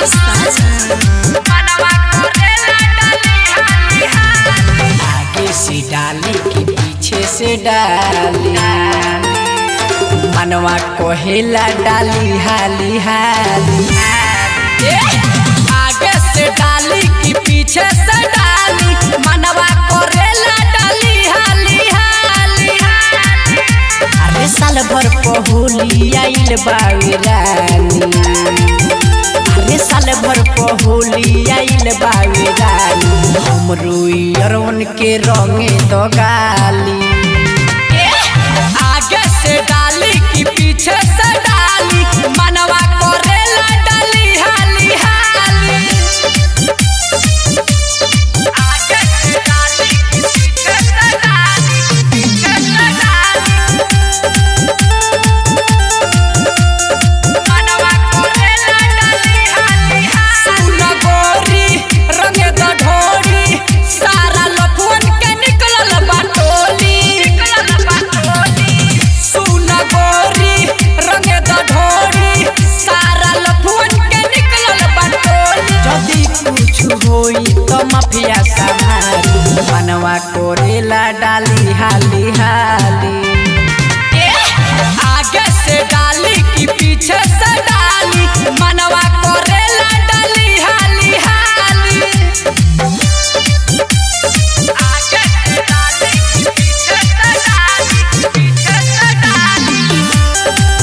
आगे से डाली कि पीछे से डाली मनवा कोहेला डाली हाली हाली आगे से डाली कि पीछे से डाली मनवा कोरेला डाली हाली हाली अरे साल भर पहुली आइल बावे रानी अरे साल भर पहुली आइल बावे रानी हमरो अरवन के रंगे दो गाली आगे से डाली कि पीछे से डाली मनवा करेला डाली हाली हाली आगे से डाली कि पीछे से डाली पीछे से डाली मनवा करेला डाली हाली हाली सुन गोरी रंगे द ढोरी सारा लफुअन के निकलल बाटोली निकलल बाटोली सुन गोरी रंगे द ढोरी सारा लफुअन के निकलल बाटोली जदी कुछ होई तो माफिया संभाली मनवा कोरेला डाली हाली हाली आगे से डाली कि पीछे से डाली मनवा करेला डाली हाली हाली आगे से डाली कि पीछे से डाली पीछे से डाली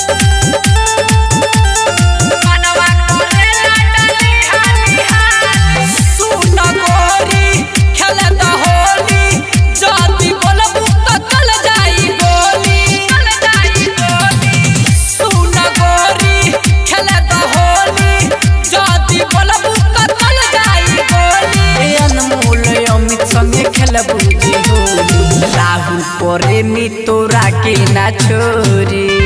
मनवा करेला डाली हाली हाली सुन गोरी खेले द होली जदी बोलबू तो चल जाई गोली चल जाई गोली सुन गोरी खेले द होली जदी बोलबू तो चल जाई गोली ए अनमोल अमित संगे खेलबू जे होली राहुल प्रेमी तोरा के ना छोरी